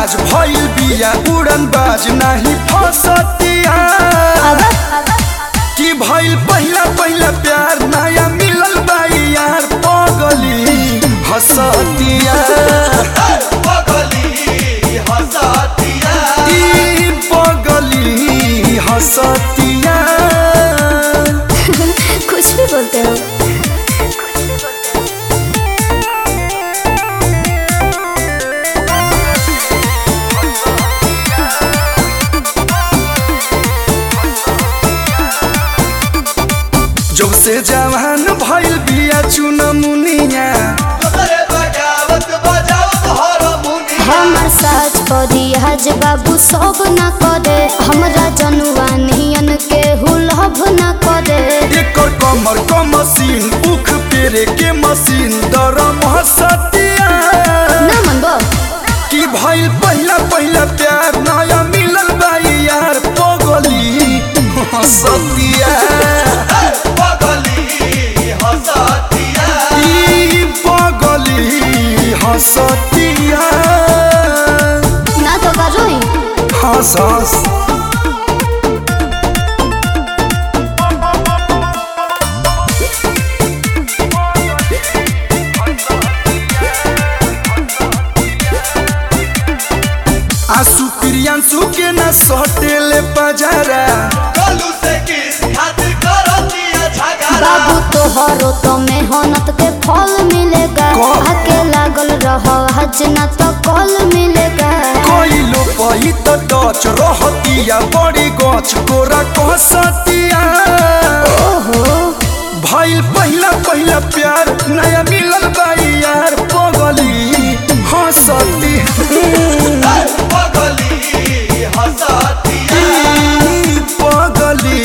बाज भइल बिया उड़न बाज नाही फसतिया कि भइल पहिला पहिला प्यार नया मिलल बाई यार पगली हसतिया ई पगली हसतिया कुछ भी बोलते हो जब से जवान भइल बिया चुनमुनिया हमर साज परी हज बाबू सब न करे हमरा जनुआ नियन के हुलभ न करे एकर कमर क मशीन उख पेरे के मशीन दरम हसतिया ना मनबो कि भइल पहिला पहिला प्यार नया मिलल बाई यार पगली हसतिया ई पगली हसतिया ना तो करोई हंस हंस आंसू प्रियांशु के न सटेले पजारा बाबू तोहरो तो मेहनत के फल मिलेगा कौन? आके लागल रहो हज न तो कल मिलेगा कइलो पही त डच रहतिया बड़ी गछ कोरा कहसतिया ओहो भइल पहिला पहिला प्यार नया मिलल बाई यार पगली हंसती ई पगली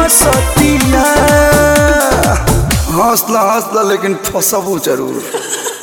हंसतिया हंसला हंसला लेकिन फसबो जरूर